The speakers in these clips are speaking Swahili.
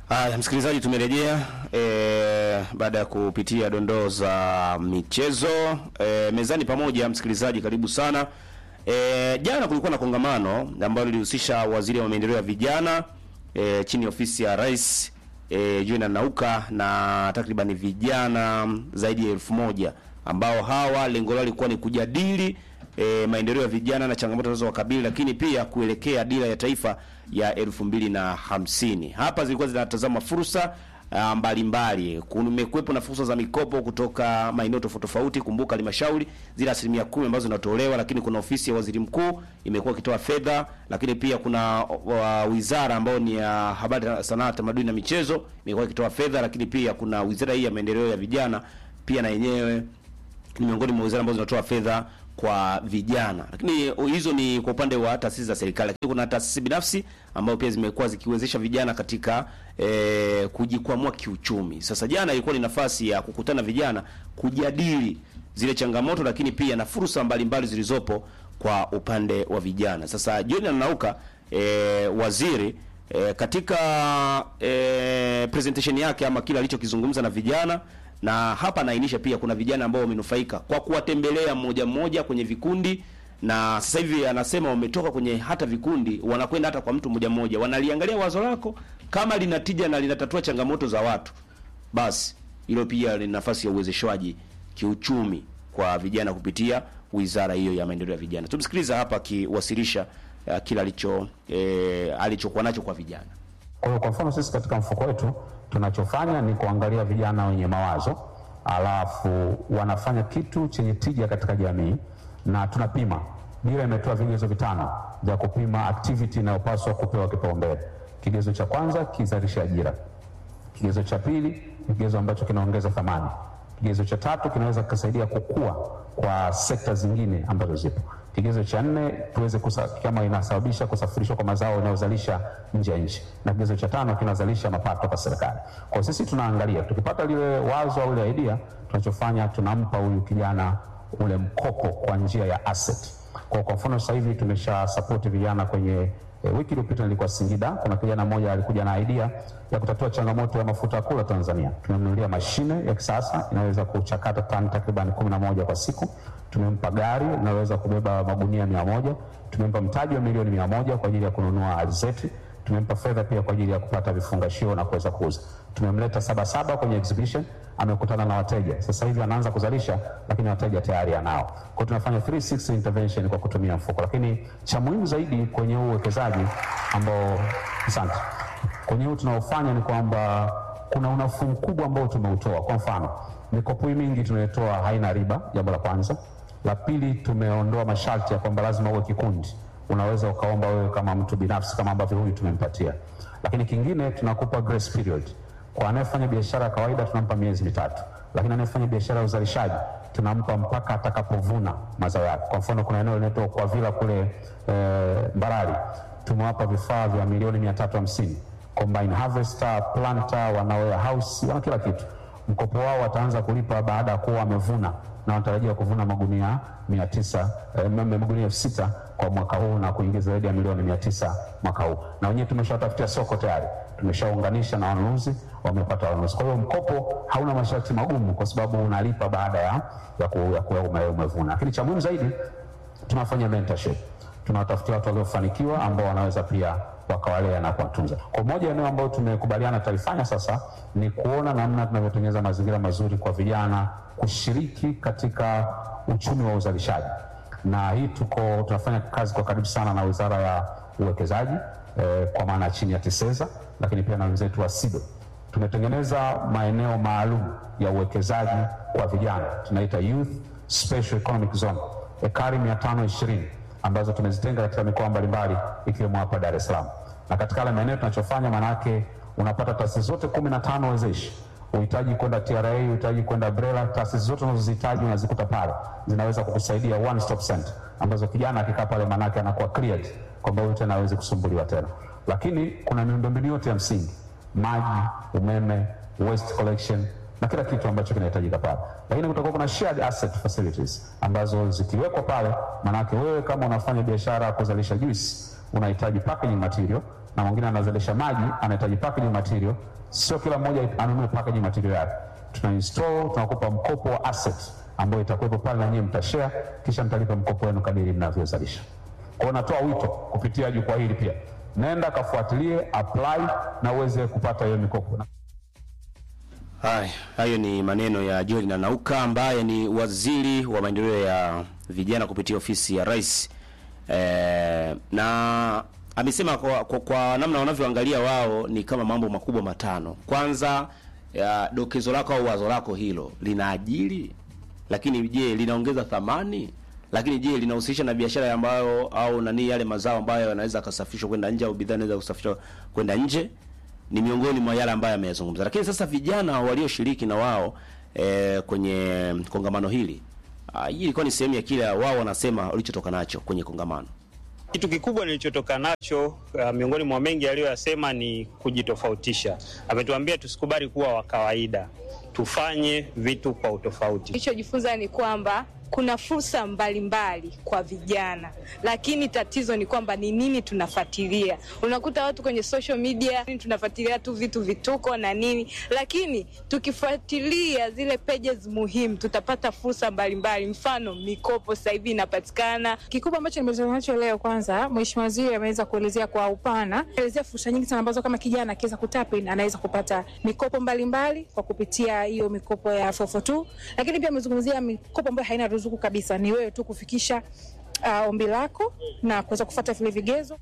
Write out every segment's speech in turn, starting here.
Haya, msikilizaji, tumerejea e, baada ya kupitia dondoo za michezo e, mezani pamoja. Msikilizaji, karibu sana. E, jana kulikuwa na kongamano ambalo lilihusisha waziri wa maendeleo ya vijana e, chini ya ofisi ya rais e, Julian Nauka na takriban vijana zaidi ya elfu moja ambao hawa lengo lao lilikuwa ni kujadili e, maendeleo ya vijana na changamoto zinazowakabili lakini pia kuelekea dira ya taifa ya elfu mbili na hamsini. Hapa zilikuwa zinatazama fursa ah, mbalimbali. Kumekuwepo na fursa za mikopo kutoka maeneo tofauti tofauti. Kumbuka halmashauri zile asilimia kumi ambazo zinatolewa, lakini kuna ofisi ya waziri mkuu imekuwa ikitoa fedha, lakini pia kuna uh, wizara ambayo ni ya habari, sanaa, tamaduni na michezo imekuwa ikitoa fedha, lakini pia kuna wizara hii ya maendeleo ya vijana pia na yenyewe ni miongoni mwa wizara ambazo zinatoa fedha kwa vijana, lakini hizo ni kwa upande wa taasisi za serikali, lakini kuna taasisi binafsi ambazo pia zimekuwa zikiwezesha vijana katika eh, kujikwamua kiuchumi. Sasa jana ilikuwa ni nafasi ya kukutana vijana kujadili zile changamoto, lakini pia na fursa mbalimbali zilizopo kwa upande wa vijana. Sasa John Anauka eh, waziri eh, katika eh, presentation yake ama kile alichokizungumza na vijana na hapa naainisha pia kuna vijana ambao wamenufaika kwa kuwatembelea mmoja mmoja kwenye vikundi, na sasa hivi anasema wametoka kwenye hata vikundi, wanakwenda hata kwa mtu mmoja mmoja, wanaliangalia wazo lako kama linatija na linatatua changamoto za watu, basi hilo pia ni nafasi ya uwezeshwaji kiuchumi kwa vijana kupitia wizara hiyo ya maendeleo ya vijana. Tumsikiliza hapa akiwasilisha uh, kila alicho eh, alichokuwa nacho kwa vijana. Kwa hiyo kwa mfano sisi katika mfuko wetu tunachofanya ni kuangalia vijana wenye mawazo, alafu wanafanya kitu chenye tija katika jamii, na tunapima. Dira imetoa vigezo vitano vya kupima activity inayopaswa kupewa kipaumbele. Kigezo cha kwanza kizalisha ajira, kigezo cha pili ni kigezo ambacho kinaongeza thamani, kigezo cha tatu kinaweza kikasaidia kukua kwa sekta zingine ambazo zipo kigezo cha nne tuweze kusa, kama inasababisha kusafirishwa kwa mazao yanayozalisha nje ya nchi, na kigezo cha tano kinazalisha mapato kwa serikali. Kwa sisi tunaangalia, tukipata lile wazo au ile idea, tunachofanya tunampa huyu kijana ule mkopo kwa njia ya asset. Kwa kwa mfano sasa hivi tumesha support vijana kwenye E, wiki iliyopita nilikuwa Singida, kuna kijana mmoja alikuja na idea ya kutatua changamoto ya mafuta ya kula Tanzania. Tumemnunulia mashine ya kisasa inaweza kuchakata tani takriban kumi na moja kwa siku. Tumempa gari linaloweza kubeba magunia mia moja. Tumempa mtaji wa milioni mia moja kwa ajili ya kununua alizeti. Tumempa fedha pia kwa ajili ya kupata vifungashio na kuweza kuuza. Tumemleta Sabasaba kwenye exhibition, amekutana na wateja. Sasa hivi anaanza kuzalisha, lakini wateja tayari anao. Kwa hiyo tunafanya 360 intervention kwa kutumia mfuko, lakini cha muhimu zaidi kwenye huu uwekezaji ambao, asante, kwenye huu tunaofanya ni kwamba kuna unafuu mkubwa ambao tumeutoa. Kwa mfano, mikopo hii mingi tunayotoa haina riba, jambo la kwanza. La pili, tumeondoa masharti ya kwamba lazima uwe kikundi unaweza ukaomba wewe kama mtu binafsi kama ambavyo huyu tumempatia. Lakini kingine tunakupa grace period. Kwa anayefanya biashara ya kawaida tunampa miezi mitatu, lakini anayefanya biashara ya uzalishaji tunampa mpaka atakapovuna mazao yake. Kwa mfano, kuna eneo linaitwa kwa vila kule e, Mbarali tumewapa vifaa vya milioni mia tatu hamsini combine harvester, planter, wana warehouse, wana kila kitu. Mkopo wao wataanza kulipa baada ya kuwa wamevuna na wanatarajia kuvuna magunia mia tisa eh, magunia elfu sita kwa mwaka huu na kuingiza zaidi ya milioni mia tisa mwaka huu, na wenyewe tumeshawatafutia soko tayari, tumeshaunganisha na wanunuzi, wamepata wanunuzi. Kwa hiyo mkopo hauna masharti magumu, kwa sababu unalipa baada ya, ya, ku, ya kuwa ume, umevuna. Lakini cha muhimu zaidi tunafanya mentorship, tunawatafutia watu waliofanikiwa ambao wanaweza pia wakawalea na kuwatunza. Kwa moja eneo ambayo tumekubaliana tutalifanya sasa ni kuona namna tunavyotengeneza mazingira mazuri kwa vijana kushiriki katika uchumi wa uzalishaji, na hii tuko tunafanya kazi kwa karibu sana na Wizara ya Uwekezaji eh, kwa maana chini ya TISEZA, lakini pia na wenzetu wa SIDO. Tumetengeneza maeneo maalum ya uwekezaji kwa vijana, tunaita Youth Special Economic Zone, ekari 520 ambazo tumezitenga katika mikoa mbalimbali ikiwemo hapa Dar es Salaam. Na katika yale maeneo tunachofanya, maanake unapata taasisi zote kumi na tano wezeshi uhitaji kwenda TRA, uhitaji kwenda BRELA, taasisi zote unazozihitaji unazikuta pale, zinaweza kukusaidia one stop center, ambazo kijana akikaa pale manake anakuwa cleared kwamba huyu tena hawezi kusumbuliwa tena. Lakini kuna miundombinu yote ya msingi, maji, umeme, waste collection na kila kitu ambacho kinahitajika pale, lakini kutakuwa kuna shared asset facilities ambazo zikiwekwa pale, manake wewe kama unafanya biashara ya kuzalisha juice unahitaji packaging material na mwingine anazalisha maji, anahitaji packaging material. Sio kila mmoja anunue packaging material yake, tuna install, tunakupa mkopo wa asset ambayo itakuwepo pale, na nyinyi mtashare, kisha mtalipa mkopo wenu kadiri mnavyozalisha. Kwa hiyo natoa wito kupitia jukwaa hili pia, nenda kafuatilie, apply na uweze kupata hiyo mikopo. Haya, hayo ni maneno ya Joel Nanauka ambaye ni waziri wa maendeleo ya vijana kupitia ofisi ya rais e, na amesema kwa, kwa, kwa namna wanavyoangalia wao ni kama mambo makubwa matano. Kwanza ya dokezo lako au wazo lako hilo linaajiri, lakini je, linaongeza thamani? Lakini je, linahusisha na biashara ambayo au nani yale mazao ambayo yanaweza kasafirishwa kwenda nje au bidhaa inaweza kusafirishwa kwenda nje? Ni miongoni mwa yale ambayo ameyazungumza. Lakini sasa vijana walioshiriki na wao e, kwenye kongamano hili ah, hii ilikuwa ni sehemu ya kile wao wanasema walichotoka nacho kwenye kongamano. Kitu kikubwa nilichotoka nacho uh, miongoni mwa mengi aliyoyasema ni kujitofautisha. Ametuambia tusikubali kuwa wa kawaida, tufanye vitu kwa utofauti. Nilichojifunza ni kwamba kuna fursa mbalimbali kwa vijana, lakini tatizo ni kwamba ni nini tunafuatilia. Unakuta watu kwenye social media tunafuatilia tu vitu vituko na nini, lakini tukifuatilia zile pages muhimu tutapata fursa mbalimbali. Mfano, mikopo sasa hivi inapatikana. Kikubwa ambacho nimezungumza nacho leo, kwanza Mheshimiwa Waziri ameweza kuelezea kwa upana, elezea fursa nyingi sana ambazo kama kijana akiweza kutapin anaweza kupata mikopo mbalimbali mbali, kwa kupitia hiyo mikopo ya 442 lakini pia amezungumzia mikopo ambayo haina ruzuku kabisa, ni wewe tu kufikisha uh, ombi lako na kuweza kufuata vile vigezo.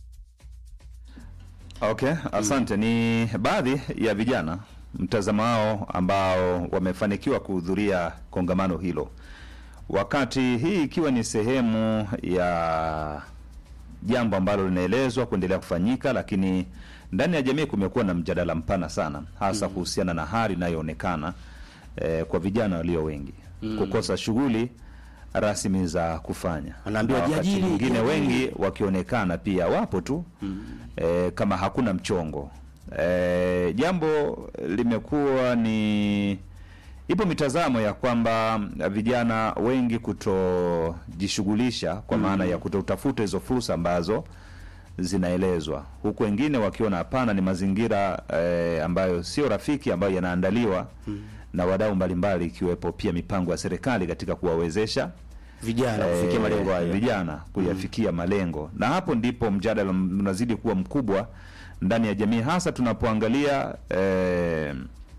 Okay, asante. Ni baadhi ya vijana mtazamo wao ambao wamefanikiwa kuhudhuria kongamano hilo, wakati hii ikiwa ni sehemu ya jambo ambalo linaelezwa kuendelea kufanyika, lakini ndani ya jamii kumekuwa na mjadala mpana sana, hasa kuhusiana na hali inayoonekana eh, kwa vijana walio wengi kukosa shughuli rasmi za kufanya, Anaambiwa Na wakati jiajiri, mwingine jiajiri. wengi wakionekana pia wapo tu eh, kama hakuna mchongo eh, jambo limekuwa ni ipo mitazamo ya kwamba vijana wengi kutojishughulisha kwa maana ya kutotafuta hizo fursa ambazo zinaelezwa huku wengine wakiona hapana, ni mazingira eh, ambayo sio rafiki ambayo yanaandaliwa na wadau mbalimbali ikiwepo pia mipango ya serikali katika kuwawezesha Vijana eh, kufikia malengo hayo. vijana kuyafikia malengo, na hapo ndipo mjadala unazidi kuwa mkubwa ndani ya jamii, hasa tunapoangalia eh,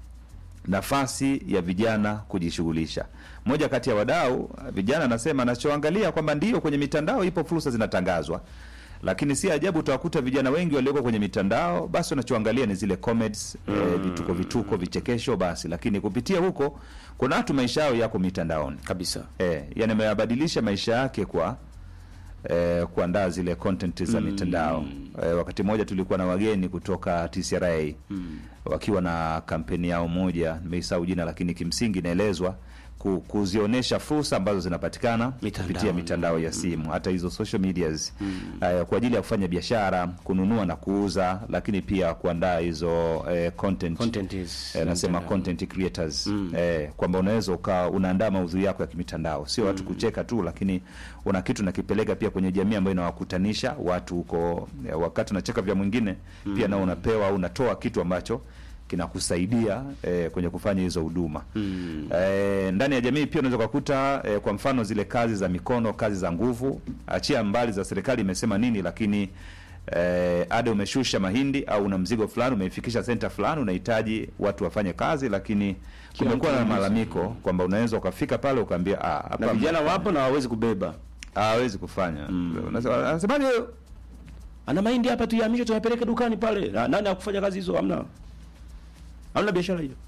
nafasi ya vijana kujishughulisha. Mmoja kati ya wadau vijana anasema anachoangalia kwamba ndio kwenye mitandao ipo fursa zinatangazwa, lakini si ajabu utawakuta vijana wengi walioko kwenye mitandao, basi wanachoangalia ni zile comments, eh, vituko vituko, vichekesho basi, lakini kupitia huko kuna watu maisha yao yako mitandaoni Kabisa. eh, yani ameyabadilisha maisha yake kwa eh, kuandaa zile content za mitandao eh, wakati mmoja tulikuwa na wageni kutoka TCRA wakiwa na kampeni yao moja, nimeisahau jina, lakini kimsingi inaelezwa ku, kuzionyesha fursa ambazo zinapatikana Mitandao. kupitia mitandao ya simu, hata hizo social medias eh, kwa ajili ya kufanya biashara, kununua na kuuza, lakini pia kuandaa hizo eh, content, Content is eh, nasema mitandao. content creators eh, kwamba unaweza ukawa unaandaa maudhui yako ya kimitandao, sio watu kucheka tu, lakini una kitu nakipeleka pia kwenye jamii ambayo inawakutanisha watu huko. Eh, wakati unacheka vya mwingine pia nao unapewa au unatoa kitu ambacho kinakusaidia eh, kwenye kufanya hizo huduma eh, ndani ya jamii. Pia unaweza kukuta eh, kwa mfano zile kazi za mikono, kazi za nguvu, achia mbali za serikali imesema nini, lakini eh, ada umeshusha mahindi au una mzigo fulani umeifikisha senta fulani, unahitaji watu wafanye kazi, lakini kumekuwa na malalamiko kwamba unaweza ukafika pale ukaambia ah, hapa Na vijana wapo na hawawezi kubeba. hawezi kufanya. Unasema- Anasemaje? Ana mahindi hapa tuyahamishe tuyapeleke dukani pale. Na, nani akufanya kazi hizo? Hamna. Hamna biashara hiyo.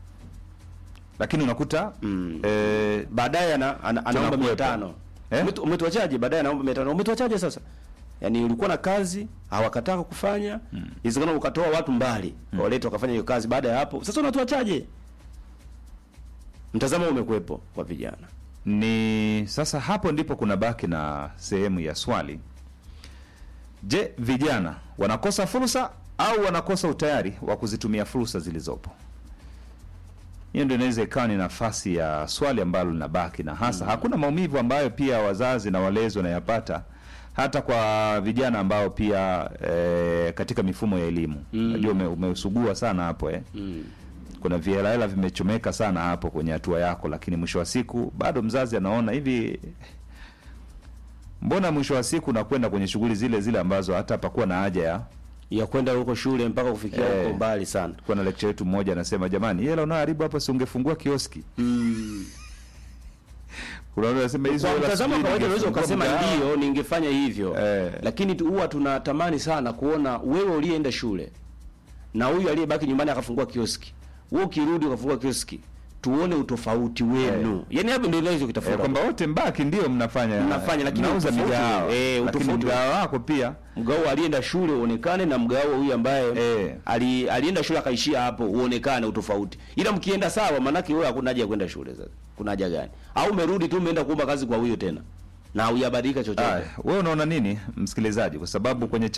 Lakini unakuta eh, Baadaye ana, ana, anaomba Tunakuwepo. 500. Eh? Umetu- Umetuachaje? Baadaye anaomba 500. Umetuachaje sasa? Yaani ulikuwa na kazi hawakataka kufanya. Inawezekana ukatoa watu mbali. Waleta wakafanya hiyo kazi baada ya hapo. Sasa unatuachaje? Mtazamo umekuwepo kwa vijana. ni sasa hapo ndipo kuna baki na sehemu ya swali. Je, vijana wanakosa fursa au wanakosa utayari wa kuzitumia fursa zilizopo? Hiyo ndio inaweza ikawa ni nafasi ya swali ambalo linabaki, na hasa hakuna maumivu ambayo pia wazazi na walezi wanayapata hata kwa vijana ambao pia eh, katika mifumo ya elimu najua ume, umeusugua sana hapo eh. kuna vihelahela vimechomeka sana hapo kwenye hatua yako lakini mwisho wa siku bado mzazi anaona hivi mbona mwisho wa siku nakwenda kwenye shughuli zile zile ambazo hata hapakuwa na haja ya ya kwenda huko shule mpaka kufikia Eh. huko mbali sana kuwa na lecture yetu mmoja anasema jamani hela unaoharibu hapa si ungefungua kioski unaona anasema hizo kwa hela mtazamo wa sijui kawaida unaweza ningefungua ukasema mgahawa. ndio ningefanya hivyo Eh. lakini tu- huwa tunatamani sana kuona wewe uliyeenda shule na huyu aliyebaki nyumbani akafungua kioski wewe ukirudi ukafungua kioski tuone utofauti wenu yani hapo ndio naweza Eh, kutafuta kwamba wote mbaki ndio mnafanya Mnafanya, lakini mnauza utofauti- migahawa eh, lakini utofauti- mgahawa wako pia mgao alienda shule uonekane na mgao huyu ambaye Eh. ali, alienda shule akaishia hapo uonekane utofauti ila mkienda sawa maanake wewe hakuna haja ya kwenda shule sasa kuna haja gani au umerudi tu umeenda kuomba kazi kwa huyo tena na huyabadilika chochote Aya, wewe unaona nini msikilizaji kwa sababu kwenye